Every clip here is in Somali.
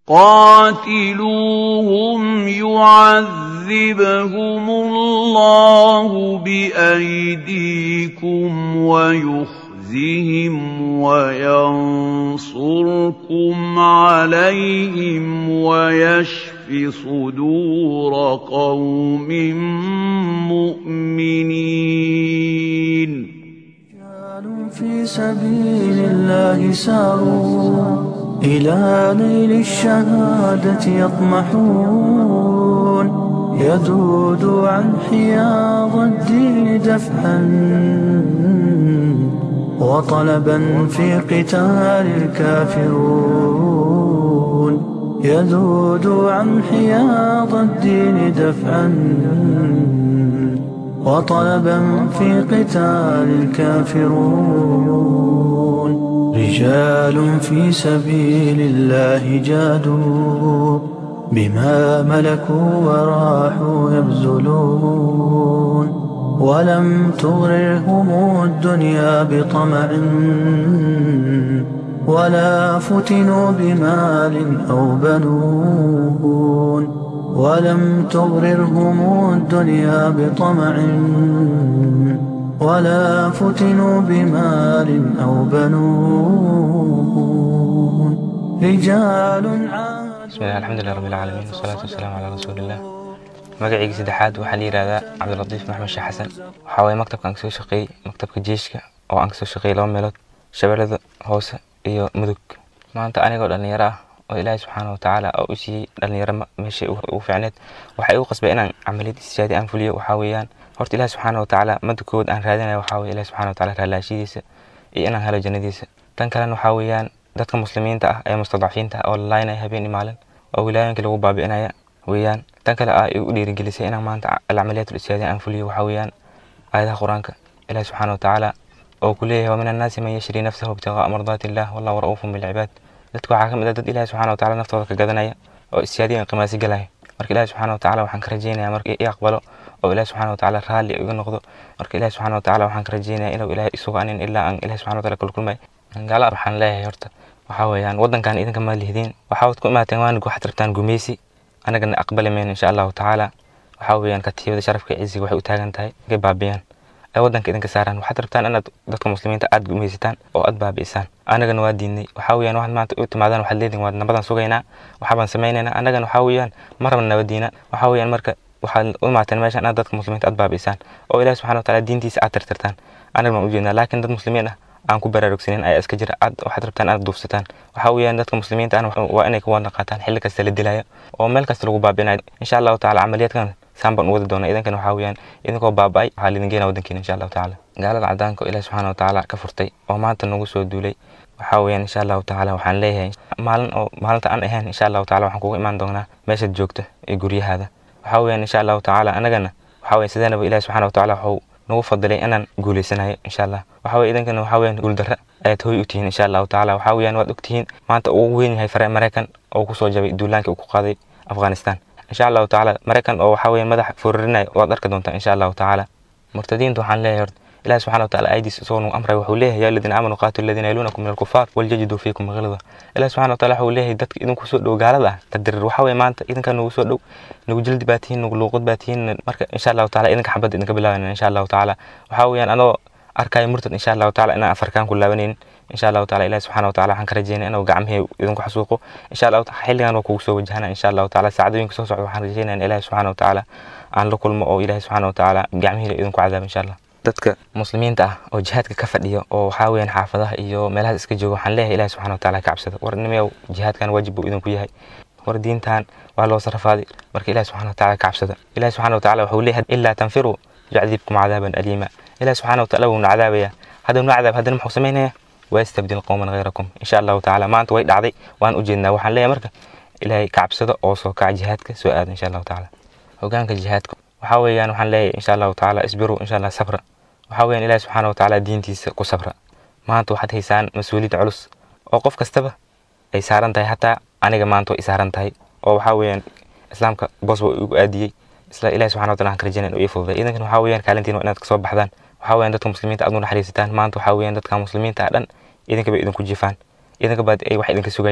قاتلوهم يعذبهم الله بأيديكم ويخزهم وينصركم عليهم ويشف صدور قوم مؤمنين في سبيل الله ساروا إلى نيل الشهادة يطمحون يذود عن حياض الدين دفعا وطلبا في قتال الكافرون يذود عن حياض الدين دفعا وطلبا في قتال الكافرون رجال في سبيل الله جادوا بما ملكوا وراحوا يبذلون ولم تغررهم الدنيا بطمع ولا فتنوا بمال أو بنون ولم تغررهم الدنيا بطمع ولا فتنوا بمال أو بنون رجال عاد bismillahi alxamdulilah rabbi alcaalamiin wasalaatu wasalaamu calaa rasuuliillah magacayga saddexaad waxaa la yidhahdaa cabdilatiif maxmed sheekh xasan waxaa waye maktabka aan kasoo shaqeeyey maktabka jeeshka oo aan kasoo shaqeeyey laba meelood shabeellada hoose iyo mudug maanta anigoo dhallinyaro ah oo ilaahay subxaana wa tacaala oo u siiyey dhallinyaro meeshay ugu fiicneed waxay igu qasbay inaan camaliyad istijaadi aan fuliyo waxaa weeyaan horta ilaahi subxaana wa tacaala madda kood aan raadinayo waxaa weye ilahi subxana wa tacaala raalaashidiisa iyo inaan helo jannadiisa tan kalena waxaa weeyaan dadka muslimiinta ah ee mustadcafiinta ah oo la laaynaya habeen iyo maalin oo wilaayooyinka lagu baabi'inaya weeyaan tan kale ah igu dhiirigelisay inaan maanta alcamaliyaat ulistijaadiya aan fuliyo waxaa weeyaan aayadaha qur-aanka ilahi subxaana wa tacaala oo ku leeyahay wamin annaasi man yashri nafsahu ibtiqaa'a mardaati illah wallahu ra'uufun bilcibaad dadka waxaa ka mid ah dad ilahi subxana wa tacaala naftooda ka gadanaya oo istijaadiya qimaasi galaya marka ilahi subxana wa tacaala waxaan ka rajeynayaa marka i aqbalo oo ilahi subxana wa tacaala raalli iga noqdo marka ilahi subxana wa tacaala waxaan ka rajeynayaa inuu ilahay isugu anin ilaa aan ilahi subxana wa taala kulkulmay gaala waxaan leeyahay horta waxaa weeyaan waddankan idinka ma lihdin waxaad ku imaateen waanig waxaad rabtaan gumeysi anagana aqbali mayno insha allahu tacaala waxaa weeyaan katiibada sharafka ciziga waxay u taagan tahay inkay baabiyaan ay waddanka idinka saaraan waxaad rabtaan inaad dadka muslimiinta aad gumeysataan oo aad baabi'isaan anagana waa diidnay waxaa weeyaan waxaad maanta u timaadaan waxaad leedihin waad nabadan sugaynaa waxaabaan samaynaynaa anagana waxaa weeyaan ma rabna nabadiina waxaa weeyaan marka waxaad u imaateen meeshan inaad dadka muslimiinta aad baabi'isaan oo ilahi subxana wa tacaala diintiisa aad tirtirtaan anaga baan ujeednaa laakiin dad muslimiin ah aan ku baraarugsanin ayaa iska jira aad waxaad rabtaan aad duufsataan waxaa weeyaan dadka muslimiinta ahna waa inay ka wada qaataan xilli kasta la dilayo oo meel kasta lagu baabi'inayo insha allahu tacaala camaliyaadkan saan baan u wadi doonaa idinkana waxaa weeyaan idinkoo baaba'ay waxaa laidin geenaa waddankiina insha allahu tacaala gaalada cadaanka oo ilahi subxaana wa tacaala ka furtay oo maanta nagu soo duulay waxaa weeyaan insha allahu tacaala waxaan leeyahay maalin oo maalinta aan ahayn insha allahu tacaala waxaan kugu imaan doonaa meeshaad joogto ee guryahaada waxaa weeyaan insha allahu tacaala anagana waxaa weeyaan sideenaba ilahi subxaana wa tacaala waxuu nagu fadilay inaan guuleysanayo insha allah waxaa weye idinkana waxaa weeyaan guuldarra ayaad hooy u tihiin insha allahu tacaala waxaa weeyaan waad ogtihiin maanta ugu weyn yahay fare maraykan oo kusoo jabay duulaankii uu ku qaaday afghanistan insha allahu tacaala maraykan oo waxaa weeyaan madaxa foorarinaya waad arki doontaa insha allahu tacaala murtadiinta waxaan leeyahay horta ilahi subxana wa taala aydiis isagoo nagu amray wuxuu leeyahay yaa aladiina aamanuu qaatilu aladiina yaluunakum min alkufaar waljajiduu fiikum gilda ilahi subxana wa taala wuxuu leeyahay dadka idinku soo dhow gaalada ah tadirir waxaa weye maanta idinka nagu soo dhow nagu jildi baa tihiin nagu luuqad baa tihiin marka insha allahu taala idinka xabadda idinka bilaabanayna insha allahu tacaala waxaa weeyaan anoo arkaayo murtad insha allahu tacaala inaan afarkaan ku laabanaynin insha allahu taala ilahi subxana wa taala waxaan ka rajeynaya inuu gacmihii idinku xasuuqo insha allahu taala xilligan waa kugu soo wajahana insha allahu taala saacadooyinka soo socda waxaan rajeynaya in ilahi subxana wa tacaala aan la kulmo oo ilahi subxana wa tacaala gacmihii idinku cadaabo insha allah dadka muslimiinta ah oo jihaadka ka fadhiyo oo waxaa weeyaan xaafadaha iyo meelahaas iska jooga waxaan leeyahay ilahi subxana wa taala ka cabsada war nimayow jihaadkan waajib buu idinku yahay war diintan waa loo sarafaaday marka ilahi subxana wa taala ka cabsada ilahi subxana wa taala wuxuu leeyahay ilaa tanfiruu yucdibkum cadaaban aliima ilahi subxana wa taala wuuna cadaabaya haddanu cadaab haddana muxuu samaynaya ويستبدل قوما غيركم إن شاء الله تعالى ما أنت ويد عضي وأن أجدنا وحن ليه مركة إلهي كعبسدة أو سو كع جهادك سؤال إن شاء الله تعالى وكانك جهادك وحاول يعني وحن ليه إن شاء الله تعالى اصبروا إن شاء الله صبرا وحاول يعني إلهي سبحانه وتعالى دينتي كو صبرا ما أنت واحد هيسان مسؤولية علوس أو قف كستبه أي سارن تاي حتى أنا ما أنت إسارن تاي أو وحاول يعني إسلامك بوس أدي isla ilaahi subxana wa taala waxaan ka rajaynaya inuu ii fududay idankan waxaa weeyaan kaalintiin waa inaad kasoo baxdaan waxaa weeyaan dadka muslimiinta aad u naxariisataan maanta waxaa weeyaan dadka muslimiinta ah dhan idinka bay idinku jifaan idinka baad ay wax idinka sugayaan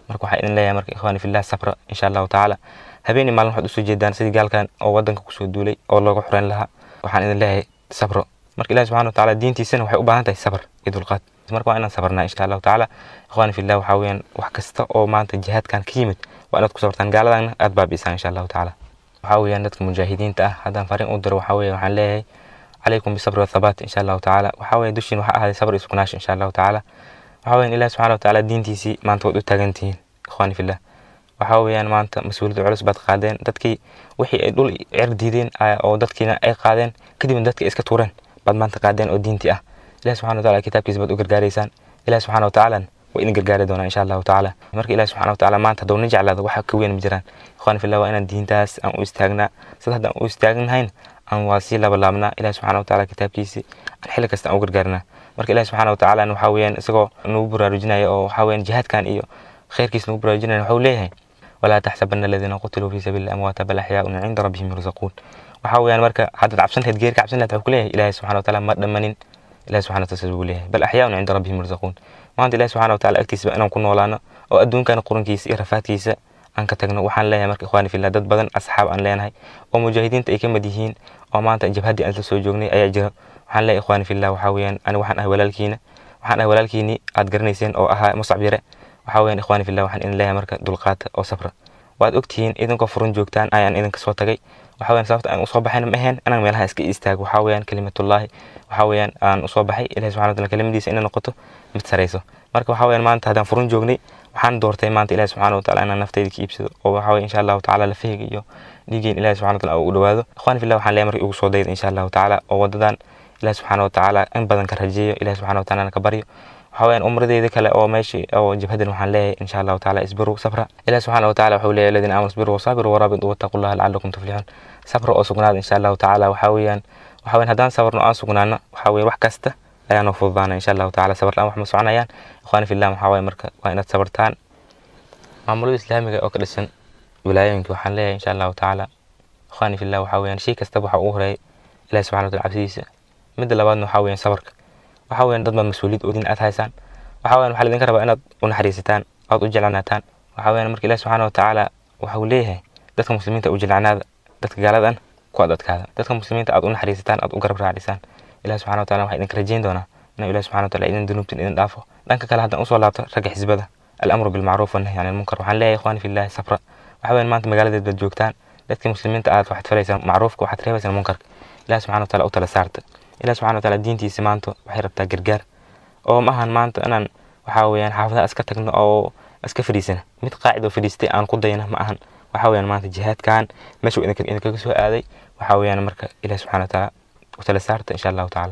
marka waxaa idin leeyahay marka ikhwaani fillah sabra insha allahu tacaala habeenii maalin waxaad usoo jeedaan sidii gaalkan oo wadanka kusoo duulay oo looga xoreyn lahaa waxaan idin leeyahay sabro marka ilahi subxana watacaala diintiisana waxay u baahan tahay sabr iyo dulqaad marka waa inaan sabarnaa insha allahu tacaala ikhwaani fillah waxaa weeyaan wax kasta oo maanta jihaadkan ka yimid waa inaad ku sabartaan gaaladana aad baabi'isaan insha allahu tacaala waxaa weeyaan dadka mujaahidiinta ah haddaan fariin u diro waxaa weeye waxaan leeyahay calaykum bisabri wathabaat insha allahu tacaala waxaa weeye dushiin waxaa ahaaday sabr iyo sugnaasho insha allahu tacaala waxaa weeyaan ilahi subxana watacaala diintiisii maanta waad u taagan tihiin ikhwaani fillah waxaa weeyaan maanta mas-uuliyadda culus baad qaadeen dadkii wixii ay dhul cer diideen oo dadkiina ay qaadeen kadibna dadkii ay iska tuureen baad maanta qaadeen oo diintii ah ilahi subxana wataala kitaabkiisa baad u gargaaraysaan ilahi subxana watacaala waa idin gargaari doonaa insha allahu tacaala marka ilahi subxana watacaala maanta hadduu na jeclaado waxa ka weyn ma jiraan ikhwaani fillah waa inaan diintaas aan u istaagnaa sida haddaan u istaagnahayn aan waa sii labalaabnaa ilahi subxana wataala kitaabkiisi aan xilli kasta aan u gargaarnaa marka ilahi subxana watacaala waxaa weeyaan isagoo nagu baraarujinaya oo waxaa weeyaan jihaadkan iyo khayrkiis nagu baraarujinaya waxuu leeyahay walaa taxsabana aladiina qutiluu fii sabiili amwaata bal axyaaun cinda rabbihim yurzaquun waxaa weeyaan marka haddaad cabsan lahayd geerka cabsan lahayd waxuu ku leeyahay ilahi subxana wataala ma dhammanin ilahi subxana wataala buu leeyahay bal axyaaun cinda rabbihim yurzaquun maanta ilahi subxana wataala agtiisaba inaan ku noolaano oo adduunkan qurankiisa iyo rafaadkiisa aan ka tagno waxaan leeyahay marka ikhwaani fillah dad badan asxaab aan leenahay oo mujaahidiinta ay ka mid yihiin oo maanta jabhaddii aan la soo joognay ayaa jira waxaan leeyahay ikhwaani fillah waxaa weeyaan ani waxaan ahay walaalkiina waxaan ahay walaalkiinii aad garanayseen oo ahaa muscab yare waxaa weeyaan ikhwaani fillah waxaan idin leeyahay marka dulqaata oo sabra waad ogtihiin idinkoo furun joogtaan ayaan idinka soo tagay waxaa weeyaan sababta aan usoo baxayna ma ahayn inaan meelaha iska istaago waxaa weeyaan kalimatullaahi waxaa weeyaan aan usoo baxay ilahi subxana wataala kelimadiisa inay noqoto mid sarayso marka waxaa weeyaan maanta haddaan furun joognay waxaan doortay maanta ilahi subxana wataala inaan naftayda ka iibsado oo waxaa weeye insha allahu tacaala lafahayga iyo dhiigeen ilahi subxana wataala u dhawaado ikhwani fillah waxaan leeyahay marka igu soo dayda insha allahu tacaala oo wadadan ilahi subxana watacaala in badan ka rajeeyo ilahi subxana wataala ka baryo waxaa weeyaan umradeyda kale oo meeshii oo jabhadan waxaan leeyahay insha allahu tacaala isbiru sabra ilahi subxana wataala wuxuu leeyahay aladiina aamanu isbiru wasaabiru waraabidu wattaqu llaha lacalakum tuflixuun sabra oo sugnaada insha allahu tacaala waxaa weeyaan waxaa weeyaan haddaan sabarno aan sugnaano waxaa weeye wax kasta ayaa noo fududaana insha allahu tacaala sabar la-aan wax ma soconayaan ikhwaani fillah waxaa weeye marka waa inaad sabartaan maamulada islaamiga oo ka dhisan wilaayooyinka waxaan leeyahay insha allahu tacaala ikhwaani fillah waxaa weeyaan shay kastaba waxaa ugu horeeya ilahi subxana wataala cabsidiisa midda labaadna waxaa weeyaan sabarka waxaa weeyaan dad baad mas-uuliyad oodin aad haysaan waxaa weeyaan waxaa laidinka rabaa inaad u naxariisataan aad u jeclanaataan waxaa weeyaan marka ilahi subxana watacaala waxuu leeyahay dadka muslimiinta u jeclanaada dadka gaaladan ku ad adkaada dadka muslimiinta aad u naxariisataan aad u garab raacisaan ilahi subxana wataala waxaa idinka rajeyn doonaa inuu ilahi subxana wataala idin dunuubtin idin dhaafo dhanka kale haddaan usoo laabto ragga xisbada alamru bilmacruuf wannahy can ilmunkar waxaan leeyahay ikhwaani fillahi sabra waxaa weeyaan maanta magaaladeed baad joogtaan dadkii muslimiinta aad waxaad falaysaan macruufka waxaad reebaysaan munkarka ilahi subxana wataala u tala saarta ilahi subxana wataala diintiisa maanta waxay rabtaa gargaar oo ma ahan maanta inaan waxaa weeyaan xaafadaha iska tagno oo iska fadhiisana mid qaacid oo fadhiistay aan ku dayna ma ahan waxaa weeyaan maanta jihaadkan meeshuu idinkaga soo aaday waxaa weeyaan marka ilahi subxana wataala u tala saarta insha allahu tacaala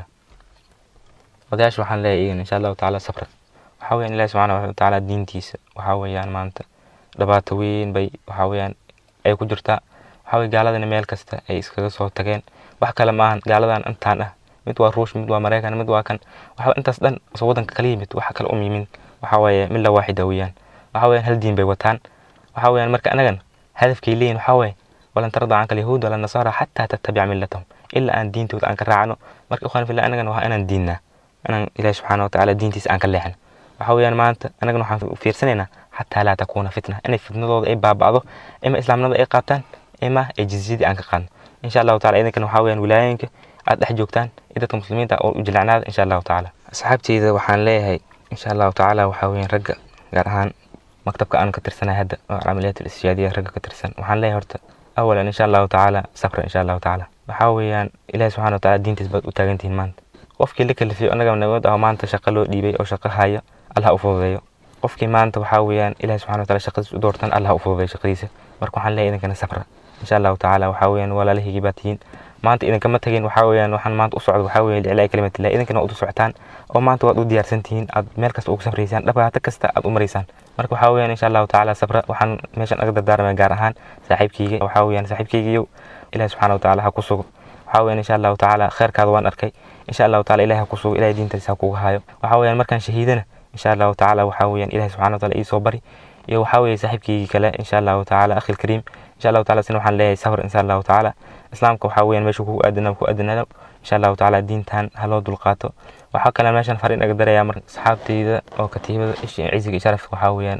odayaasha waxaan leeyahay iyagan insha allahu tacaala sabra waxaa weeyaan ilahi subxana watacaala diintiisa waxaa weeyaan maanta dhibaato weyn bay waxaa weeyaan ay ku jirtaa waxaa weye gaaladana meel kasta ay iskaga soo tageen wax kale maahan gaaladan intaan ah mid waa ruush mid waa maraykan mid waa kan waxa intaas dhan soo wadanka kala yimid waxa kale um yimin waxa weeye mid la waaxida weeyaan waxa weeyaan hal diin bay wataan waxa weeyaan marka anagan hadafkay leeyihin waxa weeye walan tarda canka alyahuud wala nasaara xataa tattabica millatahum ilaa aan diintooda aan ka raacno marka ikhwan fillah anagan waa inaan diinnaa inaan ilaahi subxaana watacaala diintiisa aan ka leexno waxa weeyaan maanta anagan waxaan fiirsanaynaa xataa laa takuuna fitna inay fitnadooda ay baaba'do ima islaamnimada ay qaataan ima ay jizyadii aan ka qaadno insha allahu tacala idinkan waxaa weeyaan wilaayooyinka aad dhex joogtaan iyo dadka muslimiinta oo u jilacnaada insha allahu tacaala asxaabteyda waxaan leeyahay insha allahu tacaala waxaa weeyaan ragga gaar ahaan maktabka aan ka tirsanahay hadda oo camaliyaat al-istishhaadiya ragga ka tirsan waxaan leeyahay horta awalan insha allahu tacaala sabra insha allahu tacaala waxaa weeyaan ilahi subxana wataala diintiis baad u taagantihiin maanta qofkii la kalifiyo annaga nabad ah maanta shaqo loo dhiibay oo shaqo haya allah u fududeeyo qofkii maanta waxaa weeyaan ilahi subxana wataala shaqadiis u doortan allah u fududeeyo shaqadiisa marka waxaan leeyahay idinkana sabra insha allahu tacaala waxaa weeyaan walaalahaygi baa tihiin maanta idinkama tagin waxaa weeyaan waxaan maanta u socdo waxaa weeye liclaa kalimatillah idinkana waad u socotaan oo maanta waad u diyaarsan tihiin aad meel kasta ugu safraysaan dhibaato kasta aad u maraysaan marka waxaa weeyaan insha allahu tacaala sabra waxaan meeshan aga dardaarmaya gaar ahaan saaxiibkeyga waxaa weeyaan saaxiibkeygiyow ilahi subxana watacaala ha ku sugo waxaa weeyaan insha allahu tacaala kheerkaada waan arkay insha allahu tacaala ilahi ha ku sugo ilahi diintiisa ha kuga hayo waxaa weeyaan markaan shahiidana insha allahu tacaala waxaa weeyaan ilahi subxana wataala iisoo bari iyo waxaa weeye saaxiibkeygii kale insha allahu tacaala akhi lkariim insha allahu taala sina waxaan leeyahay sabr insha allahu tacaala islaamka waxaa weeyaan meesha kugu aadana ku aadanaado insha allahu tacaala diintan ha loo dulqaato waxaa kale meeshan fariin aga darayaa marka asxaabteyda oo katiibada ciziga iyo sharafka waxaa weeyaan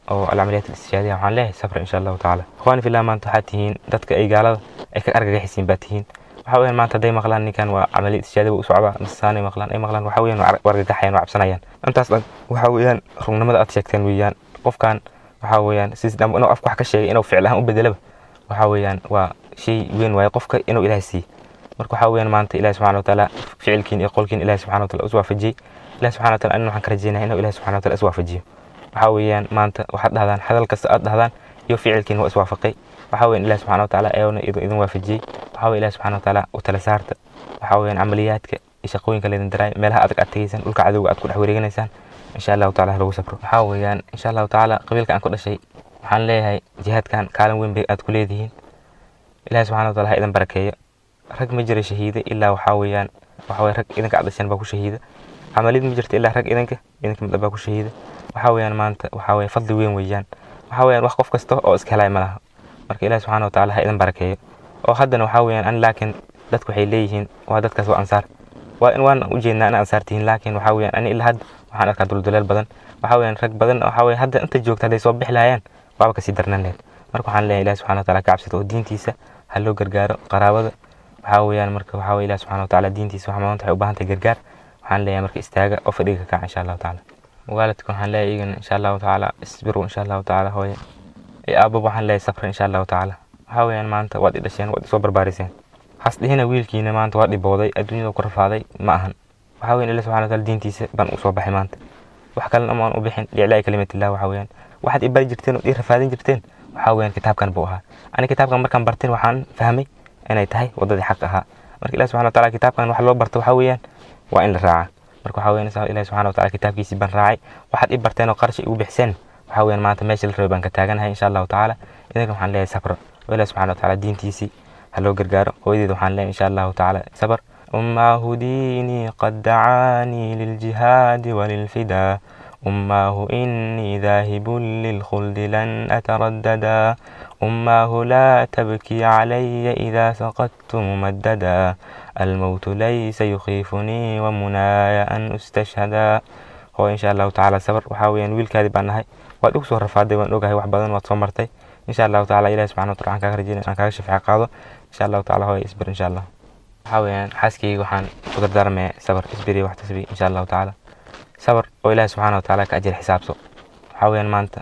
oo alcamaliyaat alistijaadiya waxaan leeyahay sabra insha allahu tacaala ikhwaani fillah maanta waxaad tihiin dadka ay gaalada ay ka argagaxisiin baa tihiin waxa weeyaan maanta hadday maqlaan ninkan waa camaliyad istijaadiya u socdaa nasaanay maqlaan ay maqlaan waxa weeyaan waa argagaxayaan waa cabsanayaan intaas dhan waxa weeyaan rugnimada aad sheegteen weeyaan qofkan waxa weeyaan sis dham inuu afka wax ka sheegay inuu ficil ahaan u bedelaba waxa weeyaan waa shay weyn waaye qofka inuu ilaahay siiye marka waxa weeyaan maanta ilahi subxana watacaala ficilkiin iyo qolkiin ilahi subxana wataala is waafajiyey ilahi subxana wataala anin waxaan ka rajeynayaa inuu ilahi subxana wataala is waafajiyo waxa weeyaan maanta waxaad dhahdaan hadal kasta aad dhahdaan iyo ficilkiin waa iswaafaqay waxa weeyaan ilahi subxana watacaala ayuuna idin waafajiyey waxa weeye ilahi subxana watacaala u tala saarta waxa weeyaan camaliyaadka iyo shaqooyinka laydin daraay meelaha adag aad tegeysaan dhulka cadowga aad ku dhex wareeganaysaan insha allahu taala lagu sabro waxaa weeyaan insha allahu tacaala qabiilka aan ku dhashay waxaan leeyahay jihaadkan kaalin weyn bay aad ku leedihiin ilahi subxana wataala ha idin barakeeyo rag ma jira shahiida ilaa waxaa weeyaan waxa weye rag idinka aad dhasheen baa ku shahiida camaliyad ma jirta ilaa rag idinka idinka mid baa ku shahiida waxaa weeyaan maanta waxaa weye fadli weyn weeyaan waxaa weeyaan wax qof kasta oo iska helaya ma laha marka ilahi subxana wataala ha idin barakeeyo oo haddana waxaa weeyaan an laakiin dadku waxay leeyihiin waa dadkaas waa ansaar waa in waan ujeednaa in ansaar tihiin laakiin waxaa weeyaan ani ilaa hadda waxaan arkaa dulduleel badan waxaa weeyaan rag badan waxaa weye hadda inta joogta hadday soo bixi lahayaan waaba kasii darnan lahayd marka waxaan leeyahay ilahi subxana wataala ka cabsata oo diintiisa ha loo gargaaro qaraabada waxaa weeyaan marka waxaa weye ilahi subxana wataala diintiisa waxa maanta waxay u baahan tahay gargaar waxaan leeyahay marka istaaga oo fadhiga ka kaca insha allahu tacaala waalidka waxaan leeyahay iyagana insha allahu tacaala isbiru insha allahu tacaala hooye iyo aababa waxaan leeyahay safra insha allahu tacaala waxaa weeyaan maanta waad i dhasheen waad isoo barbaariseen hasdhihina wiilkiina maanta waa dhibooday adduunyada ku rafaaday ma ahan waxaa weyan ilahi subxana wataala diintiisa baan u soo baxay maanta wax kalena amaan u bixin liiclaa'i kalimatillah waxaa weeyaan waxaad i bari jirteen oo ii rafaadin jirteen waxaa weeyaan kitaabkan buu ahaa ani kitaabkan markaan barteen waxaan fahmay inay tahay waddadii xaq ahaa marka ilahi subxana wataala kitaabkan wax loo barto waxaa weeyaan waa in la raaca marka waxaa weeyaan ilahi subxana wataala kitaabkiisii baan raacay waxaad i barteen oo qarash igu bixiseen waxaa weeyaan maanta meesha la rabay baan ka taaganahay insha allahu tacaala idinka waxaan leeyahay sabra oo ilahi subxana wataala diintiisii ha loo gargaaro hooyadeeda waxaan leeyahay insha allahu tacaala sabr أماه ديني قد دعاني للجهاد وللفدا أماه إني ذاهب للخلد لن أترددا أماه لا تبكي علي إذا سقطت ممددا الموت ليس يخيفني ومناي أن أستشهدا هو إن شاء الله تعالى صبر وحاوي أن ويل كاذب عنها وأد أكسو رفادي وأن أوجهي وحبادن وتصمرتي إن شاء الله تعالى إلهي سبحانه وتعالى كاك رجينا أن كاك شفع قاضو إن شاء الله تعالى هو يصبر إن شاء الله waxaa weeyaan xaaskayga waxaan ku dardaarmaya sabar isbiri wax tasbi insha allahu tacaala sabar oo ilaahi subxaana watacaala ka ajir xisaabso waxaa weeyaan maanta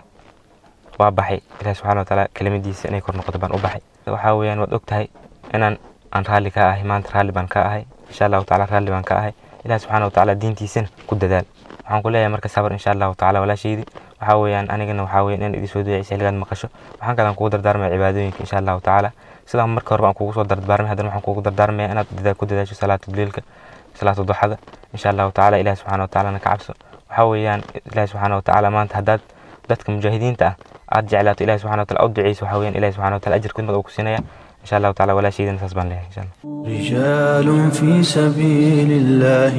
waa baxay ilaahi subxaana watacaala kelimadiisa inay kor noqoto baan u baxay waxaa weeyaan waad og tahay inaan aan raalli ka ahay maanta raalli baan ka ahay insha allahu tacaala raalli baan ka ahay ilaahi subxaana watacaala diintiisana ku dadaal waxaan ku leeyahay marka sabar insha allahu tacaala walaashaydi waxaa weeyaan anigana waxaa weeyaan in idin soo duceysa xilligaad maqasho waxaan kalan kugu dardaarmaya cibaadooyinka insha allahu tacaala sidaan marka horeba aan kugu soo dardaarmay haddana waxaan kugu dardaarmaya inaad dadaal ku dadaasho salaatu leilka salaatu duxada insha allahu tacaala ilahi subxana watacalana ka cabso waxaa weeyaan ilahi subxaana watacaala maanta haddaad dadka mujaahidiinta ah aad jeclaato ilahi subxana wataala u duceyso waxaa weeyaan ilahi subxana wataala ajir kudmad uu ku siinaya insha allahu tacaala walaashaydana saas baan leeyahay insha allah رجال في سبيل الله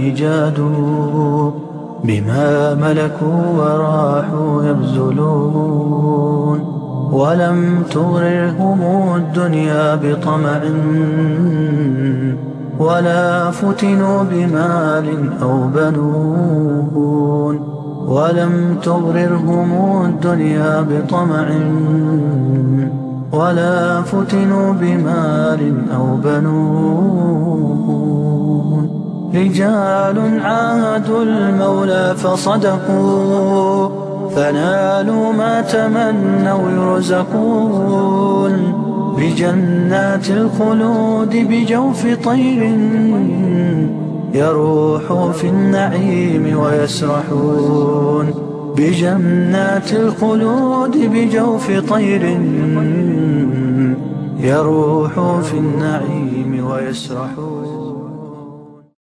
جادوا بما ملكوا وراحوا يبذلون ولم تغررهم الدنيا بطمع ولا فتنوا بمال أو بنون ولم تغررهم الدنيا بطمع ولا فتنوا بمال أو بنون رجال عاهدوا المولى فصدقوا فنالوا ما تمنوا يرزقون بجنات الخلود بجوف طير يروح في النعيم ويسرحون بجنات الخلود بجوف طير يروح في النعيم ويسرحون